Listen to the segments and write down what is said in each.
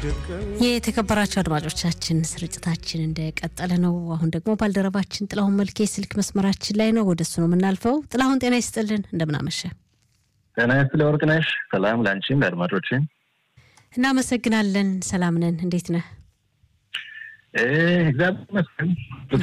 የተከበራቸው አድማጮቻችን ስርጭታችን እንደቀጠለ ነው። አሁን ደግሞ ባልደረባችን ጥላሁን መልኬ ስልክ መስመራችን ላይ ነው። ወደ እሱ ነው የምናልፈው። ጥላሁን ጤና ይስጥልን፣ እንደምናመሸ ጤና ይስጥልኝ ወርቅነሽ። ሰላም ለአንቺም ለአድማጮችም። እናመሰግናለን። ሰላም ነን። እንዴት ነህ? እግዚአብሔር ይመስገን።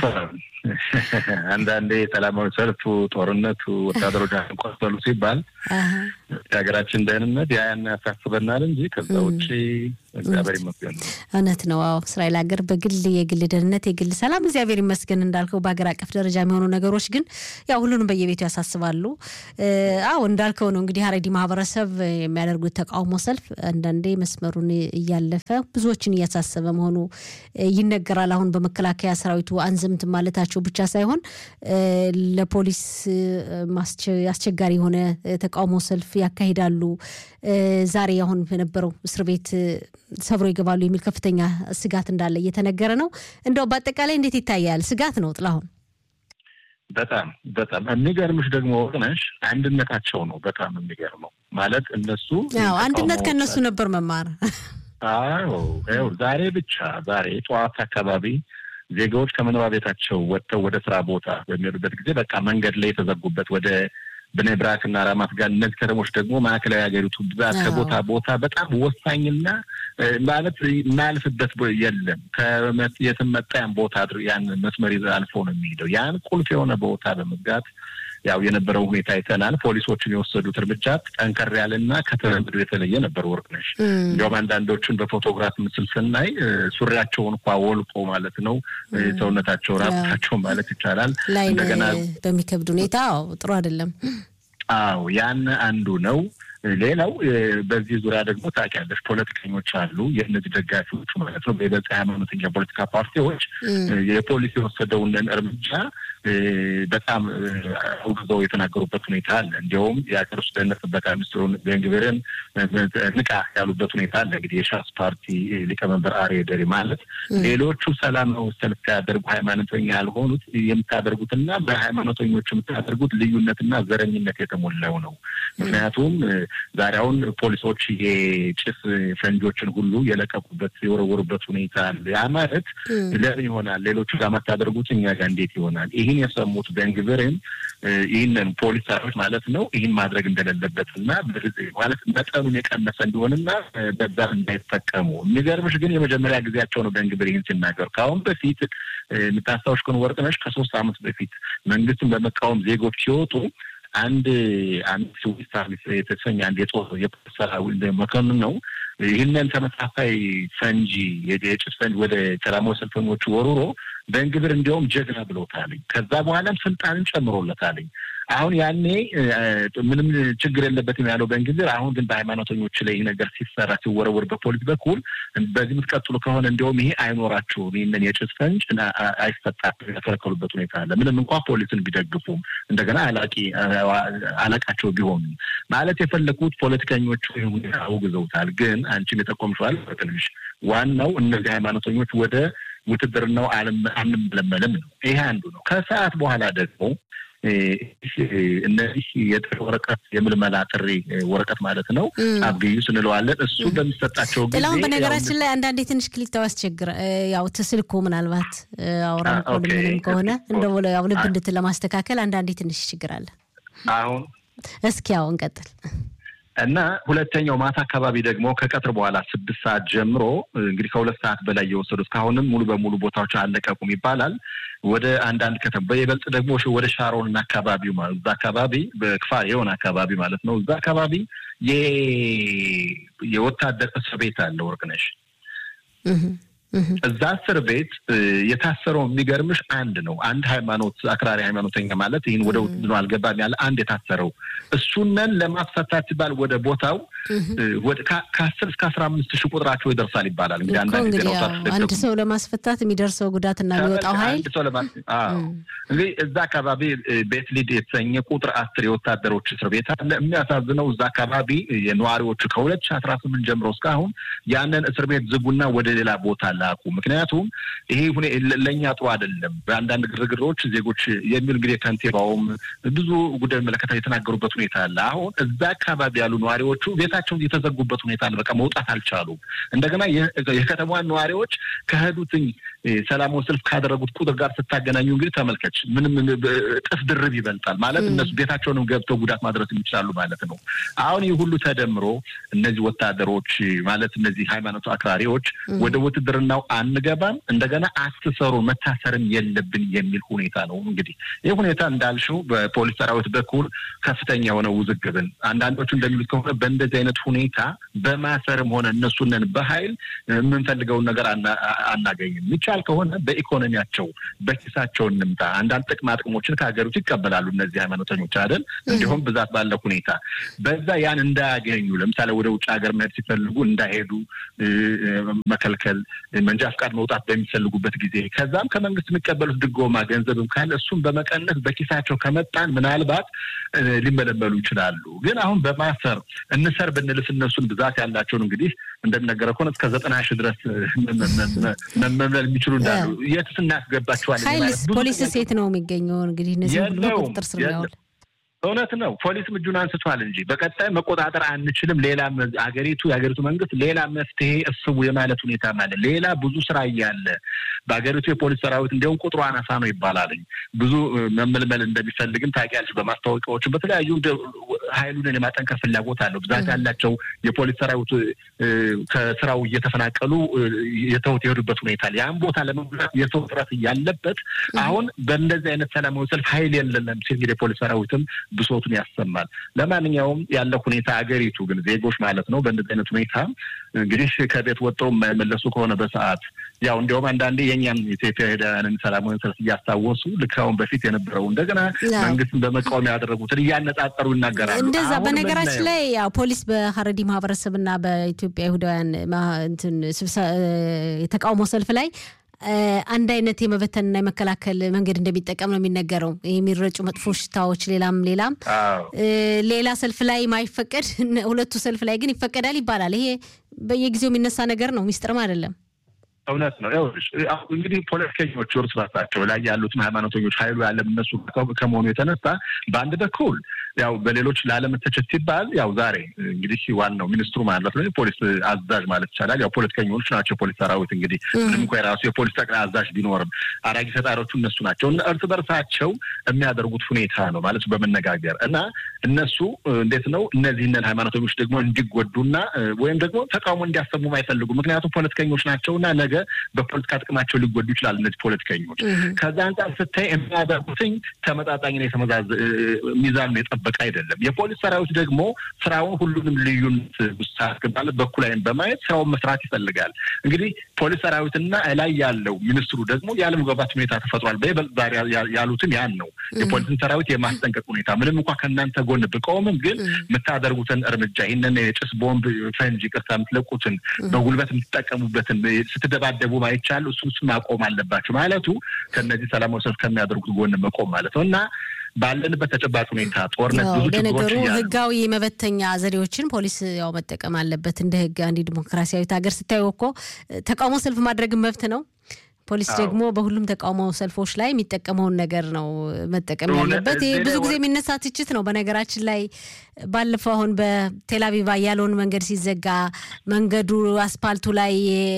አንዳንዴ ሰላማዊ ሰልፉ፣ ጦርነቱ፣ ወታደሮች ቆሰሉ ሲባል የሀገራችን ደህንነት ያ ያን ያሳስበናል እንጂ ከዛ ውጭ እግዚአብሔር ይመስገን ነው። እውነት ነው። አዎ እስራኤል ሀገር በግል የግል ደህንነት የግል ሰላም እግዚአብሔር ይመስገን እንዳልከው፣ በሀገር አቀፍ ደረጃ የሚሆኑ ነገሮች ግን ያው ሁሉንም በየቤቱ ያሳስባሉ። አዎ እንዳልከው ነው እንግዲህ ሀረዲ ማህበረሰብ የሚያደርጉት ተቃውሞ ሰልፍ አንዳንዴ መስመሩን እያለፈ ብዙዎችን እያሳሰበ መሆኑ ይነገራል። አሁን በመከላከያ ሰራዊቱ አንዝምት ማለታቸው ብቻ ሳይሆን ለፖሊስ አስቸጋሪ የሆነ ተቃውሞ ሰልፍ ያካሂዳሉ። ዛሬ አሁን በነበረው እስር ቤት ሰብሮ ይገባሉ የሚል ከፍተኛ ስጋት እንዳለ እየተነገረ ነው። እንደው በአጠቃላይ እንዴት ይታያል? ስጋት ነው ጥላሁን። በጣም በጣም የሚገርምሽ ደግሞ ወቅነሽ አንድነታቸው ነው በጣም የሚገርመው። ማለት እነሱ አንድነት ከእነሱ ነበር መማር። አዎ ዛሬ ብቻ ዛሬ ጠዋት አካባቢ ዜጋዎች ከመኖሪያ ቤታቸው ወጥተው ወደ ስራ ቦታ በሚሄዱበት ጊዜ በቃ መንገድ ላይ የተዘጉበት ወደ ብኔ ብራክ እና ራማት ጋር እነዚህ ከተሞች ደግሞ ማዕከላዊ ሀገሪቱ ብዛት ከቦታ ቦታ በጣም ወሳኝና ማለት የማያልፍበት የለም። የትም መጣ ያን ቦታ ያን መስመር ይዘህ አልፎ ነው የሚሄደው። ያን ቁልፍ የሆነ ቦታ በመዝጋት ያው የነበረው ሁኔታ አይተናል። ፖሊሶችን የወሰዱት እርምጃ ጠንከር ያለና ከተለምዶ የተለየ ነበር። ወርቅነሽ እንዲያውም አንዳንዶቹን በፎቶግራፍ ምስል ስናይ ሱሪያቸውን እንኳ ወልቆ ማለት ነው ሰውነታቸው ራቁታቸው ማለት ይቻላል እንደገና በሚከብድ ሁኔታ ጥሩ አይደለም። አዎ ያን አንዱ ነው። ሌላው በዚህ ዙሪያ ደግሞ ታውቂያለሽ፣ ፖለቲከኞች አሉ፣ የእነዚህ ደጋፊዎቹ ማለት ነው፣ በይበልጥ ሃይማኖተኛ ፖለቲካ ፓርቲዎች የፖሊስ የወሰደውን እርምጃ በጣም አውግዘው የተናገሩበት ሁኔታ አለ። እንዲያውም የሀገር ውስጥ ደህንነት ጥበቃ ሚኒስትሩን ቤንግቪርን ንቃ ያሉበት ሁኔታ አለ። እንግዲህ የሻስ ፓርቲ ሊቀመንበር አርዬ ደሪ ማለት ሌሎቹ ሰላማዊ ሰልፍ ሲያደርጉ ሃይማኖተኛ ያልሆኑት የምታደርጉትና በሃይማኖተኞች የምታደርጉት ልዩነትና ዘረኝነት የተሞላው ነው። ምክንያቱም ዛሬ አሁን ፖሊሶች የጭስ ፈንጆችን ሁሉ የለቀቁበት የወረወሩበት ሁኔታ አለ። ያ ማለት ለምን ይሆናል? ሌሎቹ ጋር የማታደርጉት እኛ ጋር እንዴት ይሆናል? ይህን የሰሙት ቤንግቪርን ይህንን ፖሊስ ሰራዊት ማለት ነው ይህን ማድረግ እንደሌለበት እና ማለት መጠኑን የቀነሰ እንዲሆንና በዛ እንዳይጠቀሙ። የሚገርምሽ ግን የመጀመሪያ ጊዜያቸው ነው ቤንግቪር ይህን ሲናገሩ። ከአሁን በፊት የምታስታውሽ ከሆነ ወርቅነሽ ከሶስት ዓመት በፊት መንግስትን በመቃወም ዜጎች ሲወጡ አንድ አንድ ስዊስ የተሰኘ አንድ የጦር የፖሊስ ሰራዊት መኮንን ነው ይህንን ተመሳሳይ ፈንጂ የጭስ ፈንጂ ወደ ሰላማዊ ሰልፈኞቹ ወሩሮ በእንግብር እንዲያውም ጀግና ብለውታልኝ። ከዛ በኋላም ስልጣንን ጨምሮለታልኝ። አሁን ያኔ ምንም ችግር የለበትም ያለው በእንግሊዝ አሁን ግን በሃይማኖተኞች ላይ ይህ ነገር ሲሰራ ሲወረወር በፖሊስ በኩል በዚህ የምትቀጥሉ ከሆነ እንዲሁም ይሄ አይኖራቸውም ይህንን የጭስ ፈንጅ አይሰጣቸው የተከለከሉበት ሁኔታ አለ። ምንም እንኳ ፖሊስን ቢደግፉም እንደገና አላቂ አለቃቸው ቢሆኑ ማለት የፈለጉት ፖለቲከኞቹ ሁኔታ አውግዘውታል። ግን አንቺም የጠቆምሽዋል ትንሽ ዋናው እነዚህ ሃይማኖተኞች ወደ ውትድርናው አንመለመልም ነው። ይሄ አንዱ ነው። ከሰዓት በኋላ ደግሞ እነዚህ የጥሪ ወረቀት የምልመላ ጥሪ ወረቀት ማለት ነው አብዩ ስንለዋለን። እሱ በሚሰጣቸው ጊዜ ጥላሁን፣ በነገራችን ላይ አንዳንዴ ትንሽ ክሊክተው ያስቸግረ ያው ትስልኩ ምናልባት አውራ ምንም ከሆነ እንደ ያው ልብ እንድትን ለማስተካከል አንዳንዴ ትንሽ ችግር አለ። አሁን እስኪ ያው እንቀጥል። እና ሁለተኛው ማታ አካባቢ ደግሞ ከቀትር በኋላ ስድስት ሰዓት ጀምሮ እንግዲህ ከሁለት ሰዓት በላይ የወሰዱ እስካሁንም ሙሉ በሙሉ ቦታዎች አለቀቁም ይባላል። ወደ አንዳንድ ከተማ በይበልጥ ደግሞ ወደ ሻሮን እና አካባቢው ማለት እዛ አካባቢ በክፋር የሆነ አካባቢ ማለት ነው። እዛ አካባቢ የወታደር እስር ቤት አለ ወርቅነሽ። እዛ እስር ቤት የታሰረው የሚገርምሽ አንድ ነው። አንድ ሃይማኖት አክራሪ ሃይማኖተኛ ማለት ይህን ወደ ውድድሮ አልገባም ያለ አንድ የታሰረው እሱነን ለማስፈታት ሲባል ወደ ቦታው ከአስር እስከ አስራ አምስት ሺህ ቁጥራቸው ይደርሳል ይባላል። እንግዲህ አንዳንድ አንድ ሰው ለማስፈታት የሚደርሰው ጉዳትና የሚወጣው ኃይል እንግዲህ እዛ አካባቢ ቤት ሊድ የተሰኘ ቁጥር አስር የወታደሮች እስር ቤት አለ። የሚያሳዝነው እዛ አካባቢ የነዋሪዎቹ ከሁለት ሺህ አስራ ስምንት ጀምሮ እስካሁን ያንን እስር ቤት ዝጉና ወደ ሌላ ቦታ ላኩ። ምክንያቱም ይሄ ሁኔ ለእኛ ጥሩ አይደለም። በአንዳንድ ግርግሮች ዜጎች የሚል እንግዲህ ከንቲባውም ብዙ ጉዳይ መለከታ የተናገሩበት ሁኔታ አለ። አሁን እዛ አካባቢ ያሉ ነዋሪዎቹ ቤታ ቤታቸውን የተዘጉበት ሁኔታ ነው። በቃ መውጣት አልቻሉም። እንደገና የከተማዋን ነዋሪዎች ከሄዱትኝ ሰላማዊ ሰልፍ ካደረጉት ቁጥር ጋር ስታገናኙ እንግዲህ ተመልከች፣ ምንም እጥፍ ድርብ ይበልጣል ማለት እነሱ ቤታቸውንም ገብተው ጉዳት ማድረስ ይችላሉ ማለት ነው። አሁን ይህ ሁሉ ተደምሮ እነዚህ ወታደሮች ማለት እነዚህ ሃይማኖት አክራሪዎች ወደ ውትድርናው አንገባም፣ እንደገና አትሰሩ፣ መታሰርም የለብን የሚል ሁኔታ ነው። እንግዲህ ይህ ሁኔታ እንዳልሽው በፖሊስ ሰራዊት በኩል ከፍተኛ የሆነ ውዝግብን አንዳንዶቹ እንደሚሉት ከሆነ በእንደዚህ አይነት ሁኔታ በማሰርም ሆነ እነሱንን በኃይል የምንፈልገውን ነገር አናገኝም። የሚቻል ከሆነ በኢኮኖሚያቸው በኪሳቸው እንምጣ። አንዳንድ ጥቅማ ጥቅሞችን ከሀገሪቱ ይቀበላሉ እነዚህ ሃይማኖተኞች አይደል? እንዲሁም ብዛት ባለ ሁኔታ በዛ ያን እንዳያገኙ ለምሳሌ ወደ ውጭ ሀገር መሄድ ሲፈልጉ እንዳይሄዱ መከልከል፣ መንጃ ፍቃድ መውጣት በሚፈልጉበት ጊዜ ከዛም ከመንግስት የሚቀበሉት ድጎማ ገንዘብም ካለ እሱም በመቀነስ በኪሳቸው ከመጣን ምናልባት ሊመለመሉ ይችላሉ። ግን አሁን በማሰር እንሰር ብንልስ እነሱን ብዛት ያላቸውን እንግዲህ እንደሚነገረው ከሆነ እስከ ዘጠና ሺህ ድረስ መመልመል የሚችሉ እንዳሉ የትስ እናስገባቸዋለን? ኃይልስ ፖሊስ ሴት ነው የሚገኘው እንግዲህ እነዚህ ሁሉ በቁጥጥር ስር ያውል እውነት ነው። ፖሊስም እጁን አንስቷል እንጂ በቀጣይ መቆጣጠር አንችልም። ሌላ አገሪቱ የሀገሪቱ መንግስት ሌላ መፍትሄ እስቡ የማለት ሁኔታ ማለት ሌላ ብዙ ስራ እያለ በሀገሪቱ የፖሊስ ሰራዊት እንዲሁም ቁጥሩ አናሳ ነው ይባላልኝ ብዙ መመልመል እንደሚፈልግም ታውቂያለሽ። በማስታወቂያዎችን በተለያዩ ሀይሉን የማጠንከር ፍላጎት አለው። ብዛት ያላቸው የፖሊስ ሰራዊት ከስራው እየተፈናቀሉ የተውት የሄዱበት ሁኔታ አለ። ያን ቦታ ለመሙላት የሰው ጥረት እያለበት አሁን በእንደዚህ አይነት ሰላማዊ ሰልፍ ሀይል የለንም ሲል እንግዲህ የፖሊስ ሰራዊትም ብሶቱን ያሰማል። ለማንኛውም ያለው ሁኔታ አገሪቱ ግን ዜጎች ማለት ነው በእንደዚህ አይነት ሁኔታ እንግዲህ ከቤት ወጥተው የማይመለሱ ከሆነ በሰዓት ያው እንዲያውም አንዳንዴ የእኛም ኢትዮጵያውያንን ሰላማዊ ሰልፍ እያስታወሱ ልክ አሁን በፊት የነበረው እንደገና መንግስትን በመቃወም ያደረጉትን እያነጻጸሩ ይናገራሉ። እንደዛ በነገራችን ላይ ያው ፖሊስ በሀረዲ ማህበረሰብና በኢትዮጵያ ይሁዳውያን እንትን የተቃውሞ ሰልፍ ላይ አንድ አይነት የመበተንና የመከላከል መንገድ እንደሚጠቀም ነው የሚነገረው። የሚረጩ መጥፎ ሽታዎች፣ ሌላም ሌላም ሌላ ሰልፍ ላይ ማይፈቀድ ሁለቱ ሰልፍ ላይ ግን ይፈቀዳል ይባላል። ይሄ በየጊዜው የሚነሳ ነገር ነው፣ ሚስጥርም አይደለም። እውነት ነው። እንግዲህ ፖለቲከኞች እርስ በርሳቸው ላይ ያሉትም ሃይማኖተኞች ኃይሉ ያለም እነሱ ከመሆኑ የተነሳ በአንድ በኩል ያው በሌሎች ላለመተቸት ሲባል ያው ዛሬ እንግዲህ ዋናው ሚኒስትሩ ማለት ነው የፖሊስ አዛዥ ማለት ይቻላል። ያው ፖለቲከኞች ናቸው የፖሊስ ሰራዊት እንግዲህ ምንም እንኳ የራሱ የፖሊስ ጠቅላይ አዛዥ ቢኖርም አራጊ ፈጣሪዎቹ እነሱ ናቸው። እርስ በርሳቸው የሚያደርጉት ሁኔታ ነው ማለት በመነጋገር እና እነሱ እንዴት ነው እነዚህንን ሃይማኖተኞች ደግሞ እንዲጎዱና ወይም ደግሞ ተቃውሞ እንዲያሰሙም አይፈልጉም። ምክንያቱም ፖለቲከኞች ናቸውና ነገ በፖለቲካ ጥቅማቸው ሊጎዱ ይችላል እነዚህ ፖለቲከኞች። ከዛ አንጻር ስታይ የሚያደርጉትኝ ተመጣጣኝና የተመዛዘ ሚዛን የጠበቀ አይደለም። የፖሊስ ሰራዊት ደግሞ ስራውን ሁሉንም ልዩነት ውስጥ አስገባለት በኩል አይን በማየት ስራውን መስራት ይፈልጋል። እንግዲህ ፖሊስ ሰራዊትና ላይ ያለው ሚኒስትሩ ደግሞ ያለመግባባት ሁኔታ ተፈጥሯል። በይበልጥ ዛሬ ያሉትን ያን ነው የፖሊስን ሰራዊት የማስጠንቀቅ ሁኔታ ምንም እንኳ ከእናንተ ጎን ብቆምም ግን የምታደርጉትን እርምጃ ይህንን የጭስ ቦምብ፣ ፈንጅ፣ ቅርታ የምትለቁትን በጉልበት የምትጠቀሙበትን ስትደባደቡ ማይቻል እሱ እሱ ማቆም አለባቸው ማለቱ ከእነዚህ ሰላማዊ ሰልፍ ከሚያደርጉት ጎን መቆም ማለት ነው እና ባለንበት ተጨባጭ ሁኔታ ጦርነት ብዙ ለነገሩ ህጋዊ መበተኛ ዘዴዎችን ፖሊስ ያው መጠቀም አለበት። እንደ ህግ አንድ ዲሞክራሲያዊት ሀገር ስታዩ እኮ ተቃውሞ ሰልፍ ማድረግን መብት ነው። ፖሊስ ደግሞ በሁሉም ተቃውሞ ሰልፎች ላይ የሚጠቀመውን ነገር ነው መጠቀም ያለበት። ይህ ብዙ ጊዜ የሚነሳ ትችት ነው። በነገራችን ላይ ባለፈው አሁን በቴልአቪቭ ያለውን መንገድ ሲዘጋ መንገዱ አስፓልቱ ላይ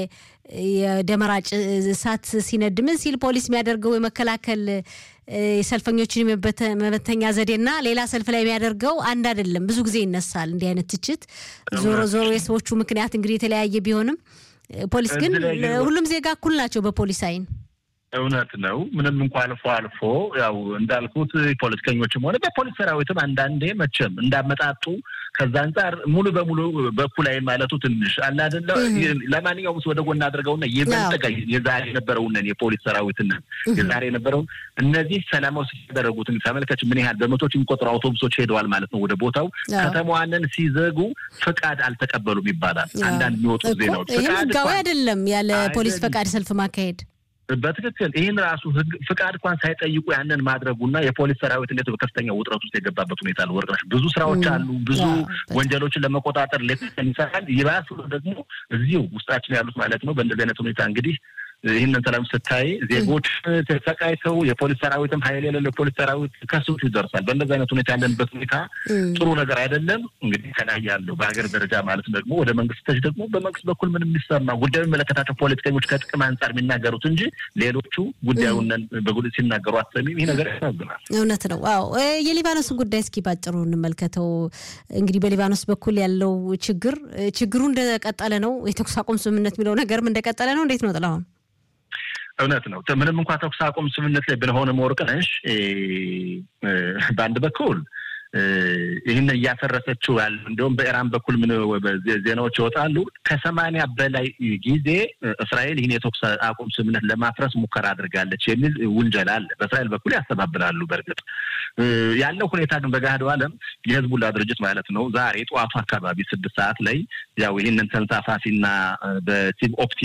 የደመራ እሳት ሲነድ ምን ሲል ፖሊስ የሚያደርገው የመከላከል የሰልፈኞችን መበተኛ ዘዴና ሌላ ሰልፍ ላይ የሚያደርገው አንድ አይደለም። ብዙ ጊዜ ይነሳል እንዲህ አይነት ትችት። ዞሮ ዞሮ የሰዎቹ ምክንያት እንግዲህ የተለያየ ቢሆንም ፖሊስ ግን ሁሉም ዜጋ እኩል ናቸው በፖሊስ አይን። እውነት ነው። ምንም እንኳ አልፎ አልፎ ያው እንዳልኩት ፖለቲከኞችም ሆነ በፖሊስ ሰራዊትም አንዳንዴ መቼም እንዳመጣጡ ከዛ አንጻር ሙሉ በሙሉ በኩል አይን ማለቱ ትንሽ አለ አይደለ። ለማንኛውም ወደ ጎን አድርገውና የበለጠ የዛሬ የነበረውንን የፖሊስ ሰራዊትን የዛሬ የነበረውን እነዚህ ሰላማዊ ያደረጉትን ተመልከች። ምን ያህል በመቶች የሚቆጠሩ አውቶቡሶች ሄደዋል ማለት ነው ወደ ቦታው። ከተማዋንን ሲዘጉ ፍቃድ አልተቀበሉም ይባላል አንዳንድ የሚወጡ ዜናዎች። ይህም ህጋዊ አይደለም ያለ ፖሊስ ፈቃድ ሰልፍ ማካሄድ በትክክል ይህን ራሱ ህግ ፍቃድ እንኳን ሳይጠይቁ ያንን ማድረጉና የፖሊስ ሰራዊት እንዴት በከፍተኛ ውጥረት ውስጥ የገባበት ሁኔታ አለ። ወርቅነሽ ብዙ ስራዎች አሉ። ብዙ ወንጀሎችን ለመቆጣጠር ሌት ይሰራል። ይባስ ደግሞ እዚሁ ውስጣችን ያሉት ማለት ነው። በእንደዚህ አይነት ሁኔታ እንግዲህ ይህንን ሰላም ስታይ ዜጎች ተሰቃይተው የፖሊስ ሰራዊትም ሀይል የሌለው ፖሊስ ሰራዊት ከስንቱ ይደርሳል። በእንደዚህ አይነት ሁኔታ ያለንበት ሁኔታ ጥሩ ነገር አይደለም። እንግዲህ ከላይ ያለው በሀገር ደረጃ ማለት ደግሞ ወደ መንግስቶች ደግሞ በመንግስት በኩል ምን የሚሰማ ጉዳዩ የሚመለከታቸው ፖለቲከኞች ከጥቅም አንጻር የሚናገሩት እንጂ ሌሎቹ ጉዳዩን በጉልህ ሲናገሩ አትሰሚም። ይህ ነገር ያሳዝናል። እውነት ነው። አዎ የሊባኖስን ጉዳይ እስኪ ባጭሩ እንመልከተው። እንግዲህ በሊባኖስ በኩል ያለው ችግር ችግሩ እንደቀጠለ ነው። የተኩስ አቁም ስምምነት የሚለው ነገርም እንደቀጠለ ነው። እንዴት ነው ጥላሁን? እውነት ነው። ምንም እንኳ ተኩስ አቁም ስምምነት ላይ ብንሆንም ወርቅነሽ በአንድ በኩል ይህን እያፈረሰችው ያለ እንዲሁም በኢራን በኩል ምን ዜናዎች ይወጣሉ። ከሰማንያ በላይ ጊዜ እስራኤል ይህን የተኩስ አቁም ስምምነት ለማፍረስ ሙከራ አድርጋለች የሚል ውንጀላ አለ። በእስራኤል በኩል ያስተባብላሉ። በእርግጥ ያለው ሁኔታ ግን በገሃዱ ዓለም የህዝቡላ ድርጅት ማለት ነው ዛሬ ጠዋቱ አካባቢ ስድስት ሰዓት ላይ ያው ይህንን ተንሳፋፊና በሲብ ኦፕቲ